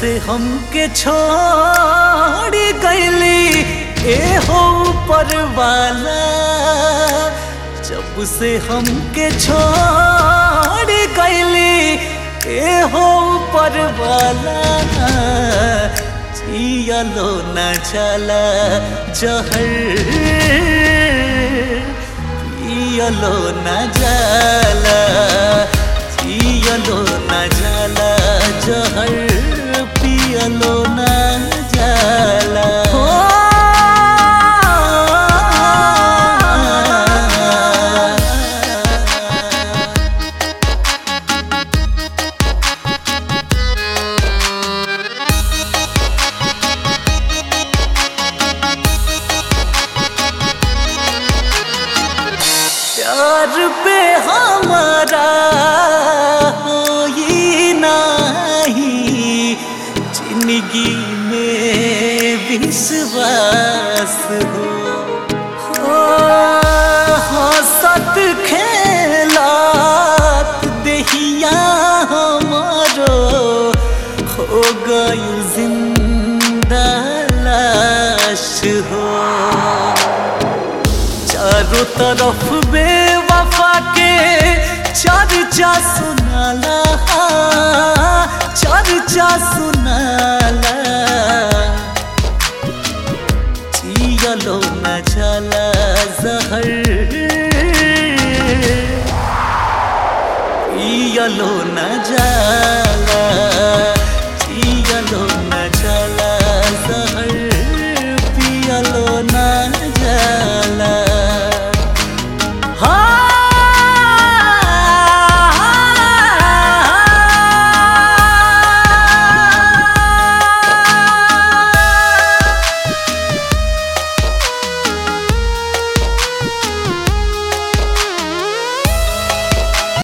से हमके छोड़ गईली ए हो ऊपर वाला जब से हमके छोड़ गईली ए हो ऊपर वाला जियलो न चला जहर पियलो न जाला जियलो न जाला जहर पियलो न जाला हो प्यार पे हमारा होई नाही जिंदगी में विश्वास हो हो हंसत खेलात देहिया हमारो हो गई जिंदा लाश हो चारों तरफ बेवफा के चर्चा सुनाला चर्चा सुनाला जियलो न चला जहर पियलो न जाला